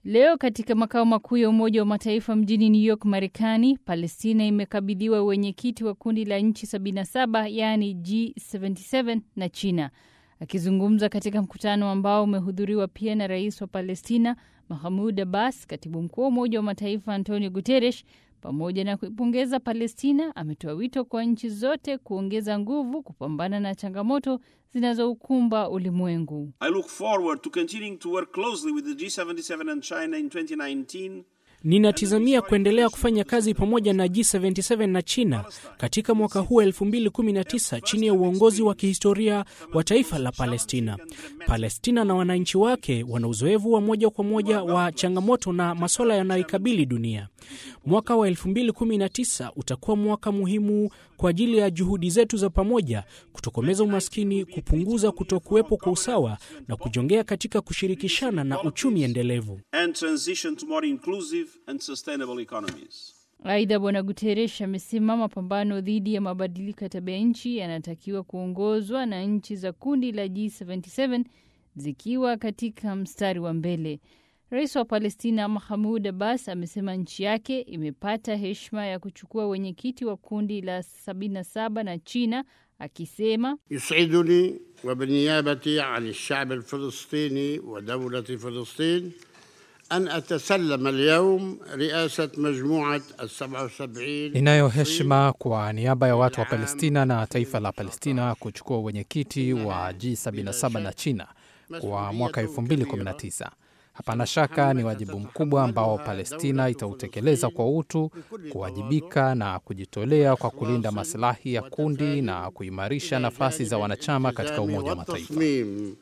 Leo katika makao makuu ya Umoja wa Mataifa mjini New York, Marekani, Palestina imekabidhiwa wenyekiti wa kundi la nchi 77 yaani G77 na China. Akizungumza katika mkutano ambao umehudhuriwa pia na rais wa Palestina Mahmud Abbas, katibu mkuu wa Umoja wa Mataifa Antonio Guterres, pamoja na kuipongeza Palestina, ametoa wito kwa nchi zote kuongeza nguvu kupambana na changamoto zinazoukumba ulimwengu. I look forward to continuing to work closely with the G77 and China in 2019 Ninatizamia kuendelea kufanya kazi pamoja na G77 na China katika mwaka huu 2019 chini ya uongozi wa kihistoria wa taifa la Palestina. Palestina na wananchi wake wana uzoefu wa moja kwa moja wa changamoto na masuala yanayoikabili dunia. Mwaka wa 2019 utakuwa mwaka muhimu kwa ajili ya juhudi zetu za pamoja kutokomeza umaskini, kupunguza kutokuwepo kwa usawa na kujongea katika kushirikishana na uchumi endelevu. and transition to more inclusive and sustainable economies. Aidha, Bwana Guterres amesema mapambano dhidi ya mabadiliko ya tabia nchi yanatakiwa kuongozwa na nchi za kundi la G77 zikiwa katika mstari wa mbele. Rais wa Palestina Mahmud Abbas amesema nchi yake imepata heshima ya kuchukua wenyekiti wa kundi la 77 na China, akisema يسعدني وبالنيابة عن الشعب الفلسطيني ودولة فلسطين أن أتسلم اليوم رئاسة مجموعة السبعة وسبعين Ninayo heshima kwa niaba ya watu wa Palestina na taifa la Palestina kuchukua wenyekiti wa G77 na China kwa mwaka 2019. Hapana shaka ni wajibu mkubwa ambao Palestina itautekeleza kwa utu, kuwajibika na kujitolea kwa kulinda masilahi ya kundi na kuimarisha nafasi za wanachama katika Umoja wa Mataifa. والتصميم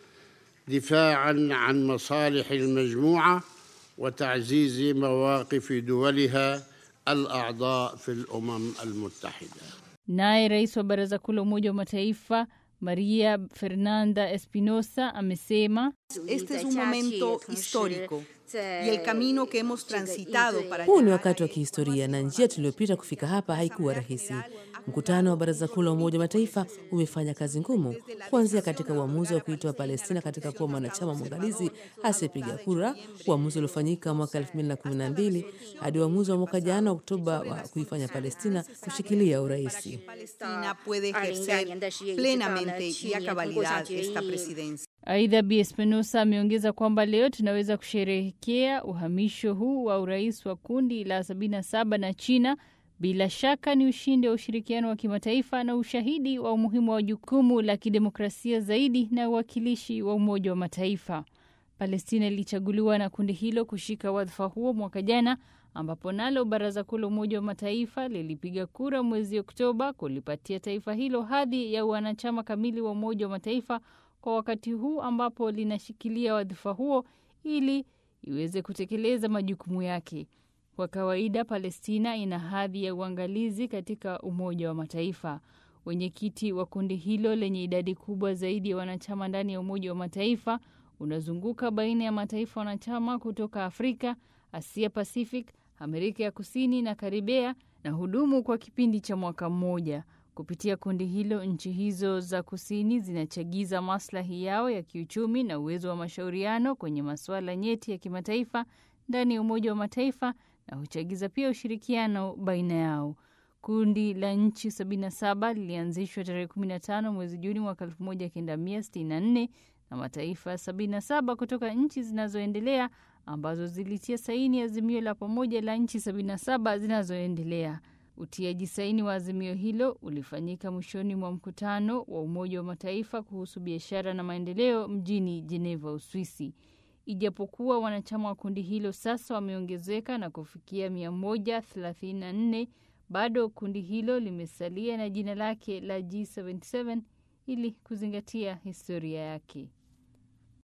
دفاعا عن مصالح المجموعة وتعزيز مواقف دولها الأعضاء في الأمم المتحدة Naye rais wa Baraza Kuu la Umoja wa Mataifa Maria Fernanda Espinosa amesema Este es un momento histórico y el camino que hemos transitado para Huu ni llegar wakati wa a- kihistoria na njia tuliyopita kufika hapa haikuwa rahisi. Mkutano wa Baraza Kuu la Umoja wa Mataifa umefanya kazi ngumu, kuanzia katika uamuzi wa kuitoa Palestina katika kuwa mwanachama mwangalizi asiyepiga kura, uamuzi uliofanyika mwaka 2012 hadi uamuzi wa mwaka jana Oktoba wa kuifanya Palestina kushikilia uraisi. Palestina puede ejercer plenamente y a cabalidad esta presidencia. Aidha, Bi Espinosa ameongeza kwamba leo tunaweza kusherehekea uhamisho huu wa urais wa kundi la 77 na China. Bila shaka ni ushindi wa ushirikiano wa kimataifa na ushahidi wa umuhimu wa jukumu la kidemokrasia zaidi na uwakilishi wa Umoja wa Mataifa. Palestina ilichaguliwa na kundi hilo kushika wadhifa huo mwaka jana, ambapo nalo Baraza Kuu la Umoja wa Mataifa lilipiga kura mwezi Oktoba kulipatia taifa hilo hadhi ya wanachama kamili wa Umoja wa Mataifa kwa wakati huu ambapo linashikilia wadhifa huo ili iweze kutekeleza majukumu yake. Kwa kawaida, Palestina ina hadhi ya uangalizi katika Umoja wa Mataifa. Wenyekiti wa kundi hilo lenye idadi kubwa zaidi ya wanachama ndani ya Umoja wa Mataifa unazunguka baina ya mataifa wanachama kutoka Afrika, Asia Pacific, Amerika ya Kusini na Karibea na hudumu kwa kipindi cha mwaka mmoja. Kupitia kundi hilo, nchi hizo za kusini zinachagiza maslahi yao ya kiuchumi na uwezo wa mashauriano kwenye masuala nyeti ya kimataifa ndani ya Umoja wa Mataifa na huchagiza pia ushirikiano baina yao. Kundi la nchi 77 lilianzishwa tarehe 15 mwezi Juni mwaka 1964 na mataifa 77 kutoka nchi zinazoendelea ambazo zilitia saini azimio la pamoja la nchi 77 zinazoendelea. Utiaji saini wa azimio hilo ulifanyika mwishoni mwa mkutano wa Umoja wa Mataifa kuhusu biashara na maendeleo mjini Geneva, Uswisi. Ijapokuwa wanachama wa kundi hilo sasa wameongezeka na kufikia 134, bado kundi hilo limesalia na jina lake la G77 ili kuzingatia historia yake.